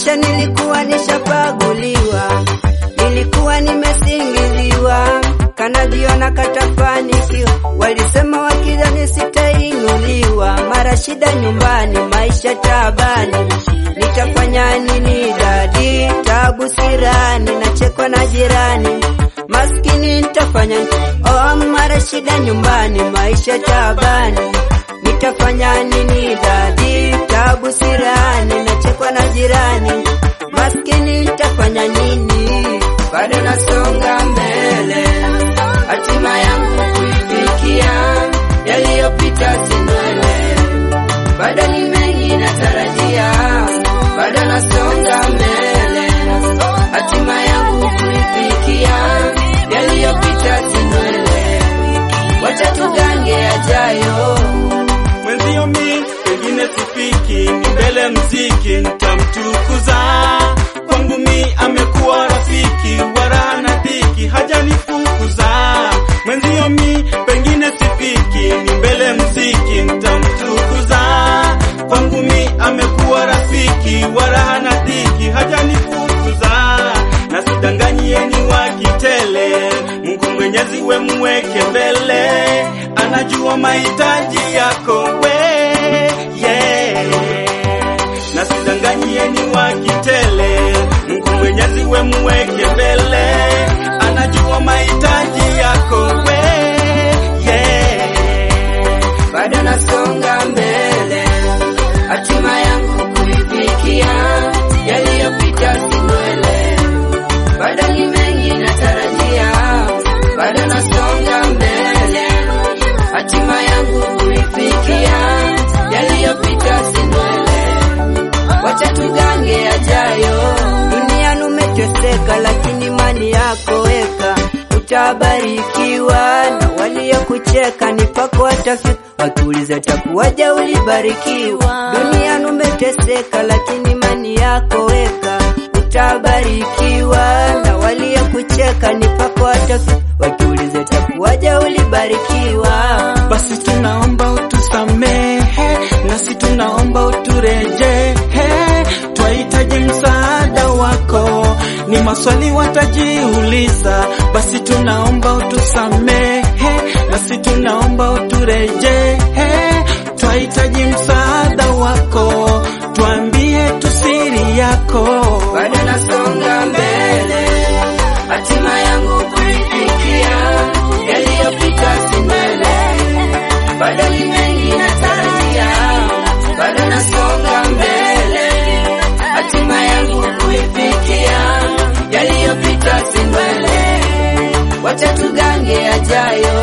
maisha nilikuwa nishapaguliwa, nilikuwa nimesingiziwa, kanajiona katafanikiwa, walisema wakidhani sitainuliwa, mara shida nyumbani, maisha tabani, nitafanya nini dadi? Tabu sirani, nachekwa na jirani, maskini nitafanya oh, mara shida nyumbani, maisha tabani, nitafanya nini dadi? Tabu sirani, nachekwa na jirani, maskini nitafanya nini? Bado nasonga mbele, hatima yangu kuifikia, yaliyopita si ndwele, bado ni mengi natarajia, bado nasonga mbele, hatima yangu kuifikia, yaliyopita si ndwele, wacha tugange yajayo. Mwenzio mi pengine sifiki, ni mbele mziki nitamtukuza. Kwangu mi amekuwa rafiki, wala na dhiki hajanifukuza. Mwenzio mi pengine sifiki, ni mbele mziki nitamtukuza. Kwangu mi amekuwa rafiki, wala hana dhiki hajanifukuza. Na sidanganyieni wa kitele, Mungu Mwenyezi we mweke mbele, anajua mahitaji yako we yeah. Na sidanganyieni wa kitele, Mungu Mwenyezi we mweke mbele, anajua mahitaji yako we yeah. bado nasonga mbele, hatima yangu kuifikia, yaliyopita si ndwele, bado ni mengi natarajia, bado nasonga mbele, hatima yangu kuifikia, yaliyopita si ndwele, wacha tugange yajayo. Duniani umeteseka, lakini imani yako weka, utabarikiwa na waliokucheka ni pako watafika, wakiuliza takuwaje ulibarikiwa. Duniani umeteseka, lakini imani yako weka, utabarikiwa na waliokucheka ni pako watafika, wakiuliza takuwaje ulibarikiwa. Basi tunaomba utusamehe, nasi tunaomba uturejehe, twahitaji msaada wako, ni maswali watajiuliza. Basi tunaomba utusamehe, nasi tunaomba uturejehe, twahitaji msaada wako, tuambie tusiri yako. bado nasonga mbele, hatima yangu kuifikia, yaliyopita si mbele, bado ni mengi natarajia, bado nasonga mbele, hatima yangu kuifikia, yaliyopita si mbele, wacha tugange yajayo.